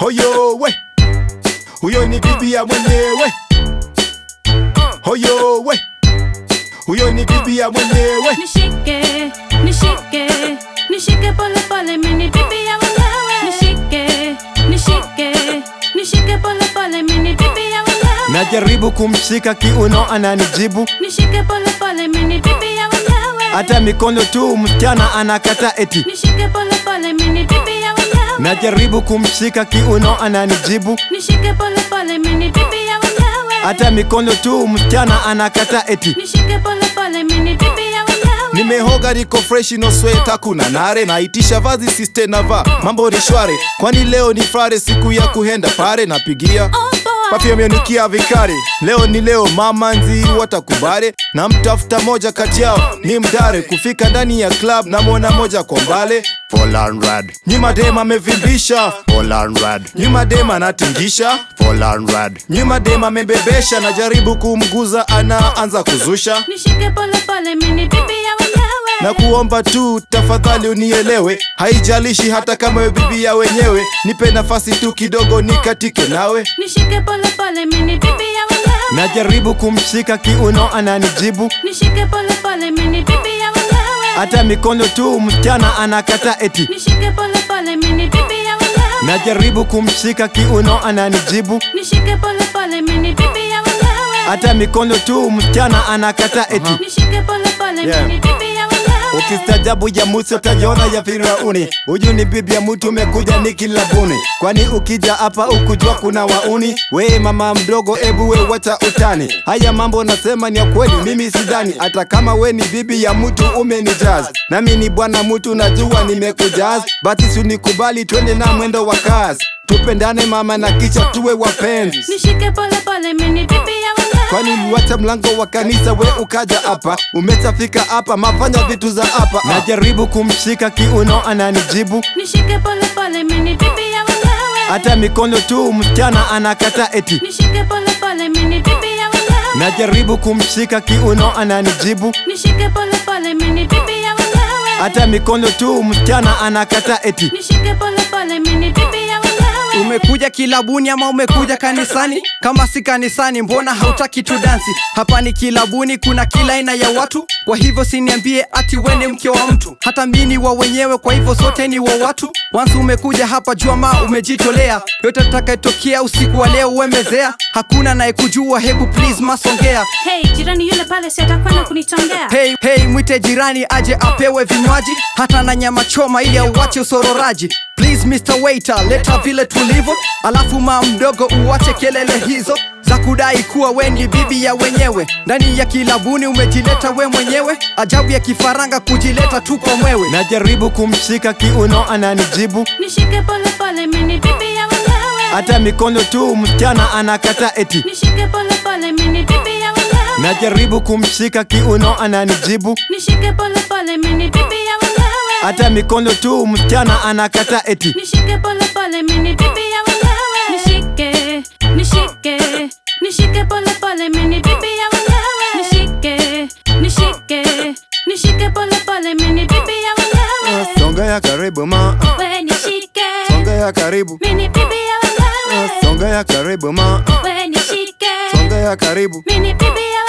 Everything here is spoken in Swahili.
Hoyo we, huyo ni bibi ya mwenyewe. Hoyo we, huyo ni bibi ya mwenyewe. Nishike, nishike, nishike pole pole, mini bibi ya wenyewe. Nishike, nishike, nishike pole pole, mini bibi ya wenyewe. Najaribu kumshika kiuno, ananijibu Nishike pole pole, mini bibi ya wenyewe. hata mikono tu, msichana anakata eti. Nishike pole pole, mini bibi ya wenyewe. Najaribu kumshika kiuno, ananijibu Nishike pole pole, mini bibi ya wenyewe. hata mikono tu, msichana anakata eti. Nishike pole pole, mini bibi ya wenyewe. Nimehoga niko fresh no sweta kuna nare naitisha vazi siste na va mambo ni shware kwani leo ni frare siku ya kuhenda pare napigia Oh boy. Papi amenikia vikari leo ni leo mama nzi watakubare na mtafuta moja kati yao ni mdare kufika ndani ya club na mwona moja kwa mbale Full on red, nyuma dema amevimbisha full on red, nyuma dema anatingisha full on red, nyuma dema amebebesha najaribu kumguza anaanza kuzusha Nishike pole pole, mini bibi ya wenyewe. na kuomba tu tafadhali unielewe, haijalishi hata kama we bibi ya wenyewe, nipe nafasi tu kidogo nikatike nawe. Nishike pole pole, mini bibi ya wenyewe. Najaribu kumshika kiuno, ananijibu Nishike pole pole, mini bibi ya wenyewe. hata mikono tu, msichana anakata eti. Nishike pole pole, mini bibi ya wenyewe. Najaribu kumshika kiuno, ananijibu Nishike pole pole, mini bibi ya wenyewe. hata mikono tu, msichana anakata eti. Nishike pole pole, Yeah. mini bibi ya wenyewe. Ukistajabu ya Musa utajiona ya Firauni. Huyu ni bibi ya mtu umekuja ni kilabuni, kwani ukija hapa ukujua kuna wauni. We mama mdogo, ebu we wacha utani. Haya mambo nasema ni ya kweli, mimi sidhani. Hata kama we ni bibi ya mtu umenijaz, nami ni bwana mtu najua nimekujaz, basi sunikubali twende na mwendo wa kazi, tupendane mama na kisha tuwe wapenzi. Nishike pole pole, mini bibi ya wenyewe. Kwani uliwacha mlango wa kanisa we ukaja hapa, umeshafika hapa, mafanya vitu za hapa. Najaribu kumshika kiuno, ananijibu Nishike pole pole, mini bibi ya wenyewe. hata mikono tu, msichana anakata eti. Nishike pole pole, mini bibi ya wenyewe. Najaribu kumshika kiuno, ananijibu Nishike pole pole, mini bibi ya wenyewe. hata mikono tu, msichana anakata eti. Nishike pole pole, mini bibi ya wenyewe. Umekuja kilabuni ama umekuja kanisani? Kama si kanisani, mbona hautaki tu dansi? Hapa ni kilabuni, kuna kila aina ya watu, kwa hivyo siniambie ati wene mke wa mtu. Hata mimi wa wenyewe, kwa hivyo sote ni wa watu. Once umekuja hapa, jua ma umejitolea, yote atakayetokea usiku wa leo uemezea. Hakuna anayekujua, hebu please masongea. Hey, jirani yule pale si atakwenda kunitongea. Hey, hey, mwite jirani aje apewe vinywaji hata na nyama choma ili auache usororaji. Please Mr. Waiter, leta vile tulivyo, alafu maa mdogo uache kelele hizo za kudai kuwa we ni bibi ya wenyewe. Ndani ya kilabuni umejileta we mwenyewe, ajabu ya kifaranga kujileta tu kwa mwewe. Najaribu kumshika kiuno, ananijibu Nishike pole pole, mini bibi ya wenyewe. hata mikono tu, msichana anakata eti. Nishike pole pole, mini bibi ya wenyewe. Najaribu kumshika kiuno, ananijibu Nishike pole pole, mini bibi ya wenyewe. hata mikono tu, msichana anakata eti. Nishike pole pole, mini bibi ya wenyewe. Nishike, nishike, nishike pole pole, mini bibi ya wenyewe. Nishike, nishike, nishike pole pole, mini bibi ya wenyewe. Songea karibu ma, We nishike, songea karibu, mini bibi ya wenyewe. songea karibu ma, We nishike, songea karibu. mini bibi ya